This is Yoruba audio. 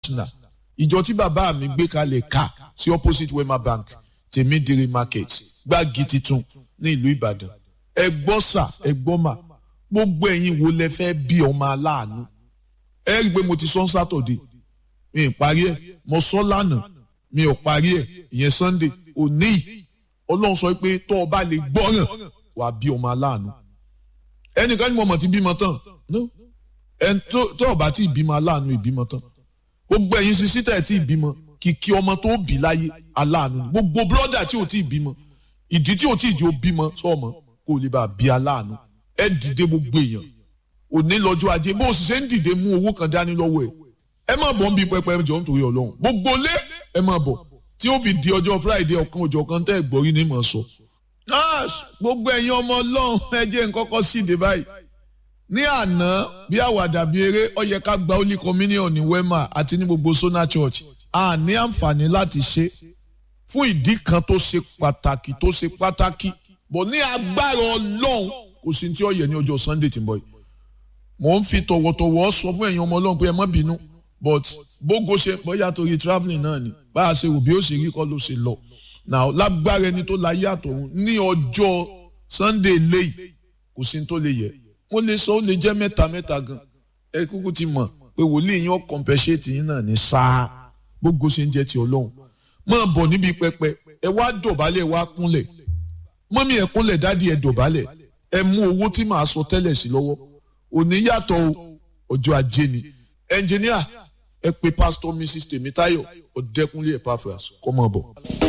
international ìjọ tí bàbá mi gbé kalẹ̀ ká sí opposite wema bank tèmídìrí market gbági titun ní ìlú ìbàdàn ẹ gbọ́ sà ẹ gbọ́ mà gbogbo ẹ̀yin wo lẹ fẹ́ bí ọmọ aláàánú ẹ rí i pé mo ti sọ sátọ̀dé mi ì parí ẹ̀ mo sọ lánàá mi ò parí ẹ̀ ìyẹn sunday òní yìí ọlọ́run sọ pé tó o bá lè gbọ́ràn wà á bí ọmọ aláàánú ẹnìkan ní mo mọ̀ ti bímọ tán ẹn tó o bá ti bímọ aláàánú ìbímọ tán gbogbo ẹ̀yin sisi tẹ̀ tí ìbímọ kìkì ọmọ tó bí láyé aláàánú gbogbo bírọ́dà tí ò tí ì bímọ ìdí tí ò tí ì jẹ́ ó bímọ sọ́ọ̀mọ kó lè bá a bí aláàánú ẹ dìde gbogbo èèyàn òní lọ́jọ́ ajé bó o sì ṣe ń dìde mú owó kan dání lọ́wọ́ ẹ̀ ẹ má bọ̀ ń bí pẹpẹ jọ nítorí ọlọ́run gbogbo lé ẹ má bọ̀ tí ó fi di ọjọ́ friday ọ̀kan òjò kan tẹ́ ẹ̀ gbọ́rí ní mọ̀ sọ. gbogbo ẹ̀yin ọmọ ọlọ́run ẹ jẹ́ nǹkan kọ́ sí ìdè báyìí ní àná bí àwàdà bí eré ó yẹ ká gba holy communion ní wema àti ní gbogbo sona church a ní àǹfààní láti ṣe fún ìdí kan tó ṣe pàtàkì tó ṣe pàtàkì bọ̀ ní agbára ọlọ́run kò sí tí ó yẹ ní ọjọ́ sunday tí ń bọ̀ yìí mò ń fi tọ̀wọ̀tọ̀wọ̀ sọ fún ẹ̀yin ọmọ ọlọ́run pé ẹ má bínú but bógo ṣe bóyá torí travelling náà ni bá a ṣe rò bí ó ṣe rí kọ́ ló ṣe lọ now lágbára ẹni tó láyé àtọ̀run ní ọjọ́ sunday léyìí kò sí tó lè yẹ mo lè sọ ó lè jẹ́ mẹ́ta mẹ́ta gan ẹ kúkú ti mọ̀ pé wòlíì yín ó compensate yín náà ní sáà bógo ṣe ń jẹ́ ti ọlọ́run máa bọ̀ níbi pẹpẹ ẹ wá dọ̀bálẹ̀ wá kúnlẹ̀ mọ́mí ẹ kúnlẹ̀ dádì ẹ dọ̀bálẹ̀ ẹ mú owó tí màá sọ tẹ́lẹ̀ sí lọ́wọ́ òní yàtọ̀ ọjọ́ ajé ni ẹnjìníà ẹ pè pásítọ̀ mrs tèmítáyọ̀ ọ̀dẹ́kunlé epaphras kọ́ mọ́ bọ̀.